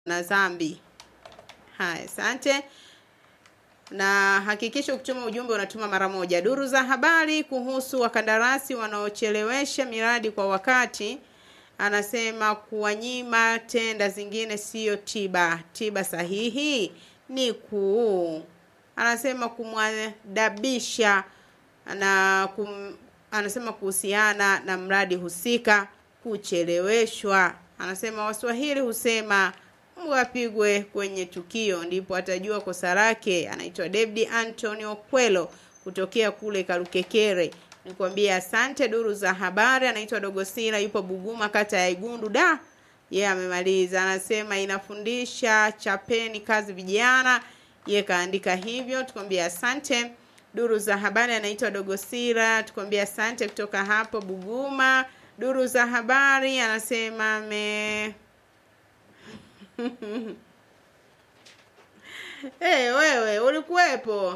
na dhambi. Haya, asante na hakikisha ukituma ujumbe unatuma mara moja. Duru za habari kuhusu wakandarasi wanaochelewesha miradi kwa wakati, anasema kuwanyima tenda zingine siyo tiba. Tiba sahihi ni kuu, anasema kumwadabisha na kum, anasema kuhusiana na mradi husika kucheleweshwa. Anasema Waswahili husema wapigwe kwenye tukio ndipo atajua kosa lake. Anaitwa David Antonio Kwelo kutokea kule Karukekere. Nikwambia asante. Duru za habari, anaitwa Dogosila, yupo Buguma, kata ya Igundu. Da, yeye yeah, amemaliza. Anasema inafundisha chapeni kazi vijana, yeye kaandika hivyo. Tukwambia asante. Duru za habari, anaitwa Dogosila, tukwambia asante kutoka hapo Buguma. Duru za habari, anasema me hey, wewe ulikuwepo?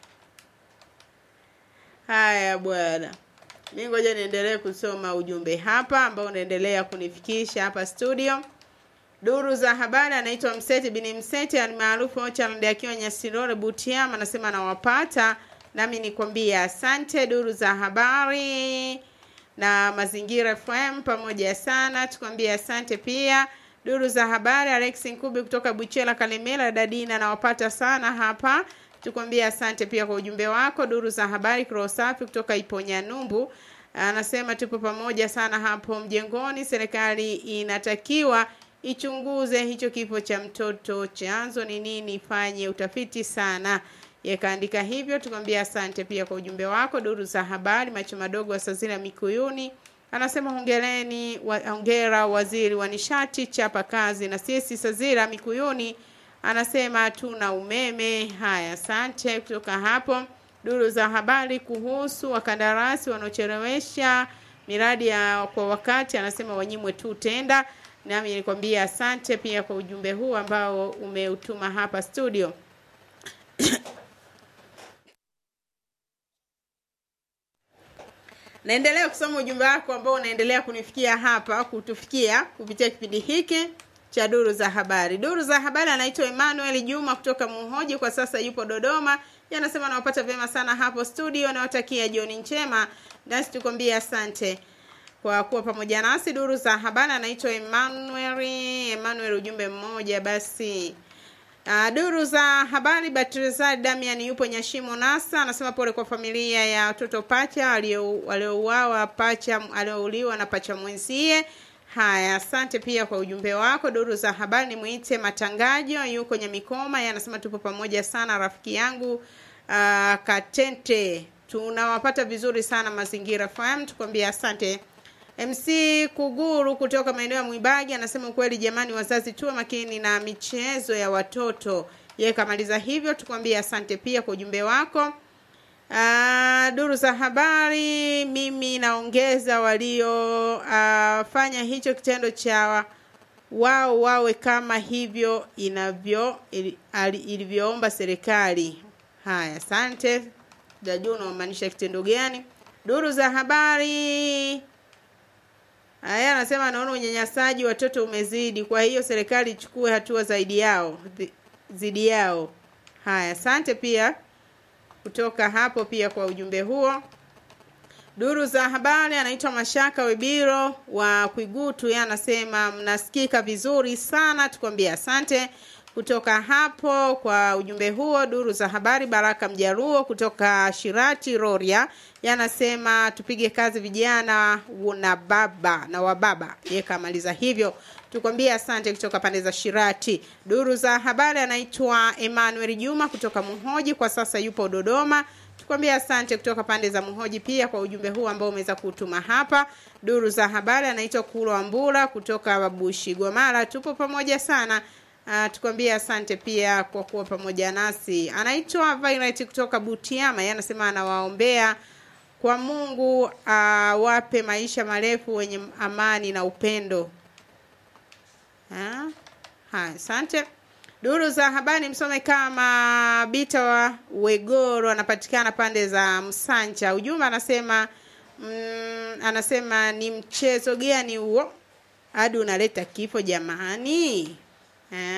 Haya bwana, mi ngoja niendelee kusoma ujumbe hapa ambao unaendelea kunifikisha hapa studio. Duru za habari, anaitwa Mseti bini Mseti almaarufu Ochard akiwa Nyasirore Butiama, anasema anawapata nami nikwambia asante. Duru za habari na Mazingira FM pamoja sana, tukwambia asante pia duru za habari Alex Nkubi kutoka Buchela Kalemela Dadina nawapata sana hapa, tukwambia asante pia kwa ujumbe wako. Duru za habari Krosafi kutoka Iponya Numbu anasema tupo pamoja sana hapo mjengoni. Serikali inatakiwa ichunguze hicho kifo cha mtoto, chanzo ni nini, ifanye utafiti sana. Yakaandika hivyo, tukwambia asante pia kwa ujumbe wako. Duru za habari macho madogo wa Sazira Mikuyuni anasema hongereni wa, hongera waziri wa nishati, chapa kazi. Na sisi Sazira Mikuyuni anasema hatuna umeme. Haya, asante kutoka hapo. Duru za habari kuhusu wakandarasi wanaochelewesha miradi ya kwa wakati, anasema wanyimwe tu tenda. Nami nikwambia asante pia kwa ujumbe huu ambao umeutuma hapa studio. Naendelea kusoma ujumbe wako ambao unaendelea kunifikia hapa, kutufikia kupitia kipindi hiki cha duru za habari. Duru za habari anaitwa Emmanuel Juma kutoka Muhoji, kwa sasa yupo Dodoma. Yanasema nawapata vyema sana hapo studio, nawatakia jioni njema, nasi tukwambie asante kwa kuwa pamoja nasi. Duru za habari anaitwa Emmanuel. Emmanuel, ujumbe mmoja basi. Uh, duru za habari Batrizad Damian yupo Nyashimo Nasa, anasema pole kwa familia ya watoto pacha waliouawa, pacha aliouliwa na pacha mwenzie. Haya, asante pia kwa ujumbe wako. Duru za habari ni mwite Matangajo, yuko Nyamikoma, yeye anasema tupo pamoja sana rafiki yangu uh, Katente, tunawapata vizuri sana Mazingira FM, tukwambia asante. MC Kuguru kutoka maeneo ya Mwibagi anasema ukweli jamani, wazazi tuwe makini na michezo ya watoto. Yeye kamaliza hivyo, tukwambie asante pia kwa ujumbe wako. Uh, duru za habari, mimi naongeza waliofanya uh, hicho kitendo cha wao wawe kama hivyo inavyo ilivyoomba serikali. Haya, asante. Jajua unamaanisha kitendo gani? Duru za habari Haya, anasema anaona unyanyasaji watoto umezidi, kwa hiyo serikali ichukue hatua zaidi yao zidi yao. Haya, asante pia kutoka hapo pia kwa ujumbe huo. Duru za habari anaitwa Mashaka Webiro wa Kwigutu, yeye anasema mnasikika vizuri sana, tukwambia asante kutoka hapo kwa ujumbe huo. Duru za habari Baraka Mjaruo kutoka Shirati Roria yanasema tupige kazi vijana na baba na wababa. Yeye kamaliza hivyo, tukwambie asante kutoka pande za Shirati. Duru za habari anaitwa Emmanuel Juma kutoka Muhoji, kwa sasa yupo Dodoma. Tukwambia asante kutoka pande za Muhoji pia kwa ujumbe huu ambao umeweza kutuma hapa. Duru za habari anaitwa Kulwa Mbura kutoka Babushi Gomara, tupo pamoja sana. Uh, tukwambie asante pia kwa kuwa pamoja nasi. Anaitwa Violet kutoka Butiama, yeye anasema anawaombea kwa Mungu awape uh, maisha marefu wenye amani na upendo. Ha, asante. Duru za habari msome kama Bita wa Wegoro anapatikana pande za Msanja. Ujumbe anasema mm, anasema ni mchezo gani huo hadi unaleta kifo jamani? eh.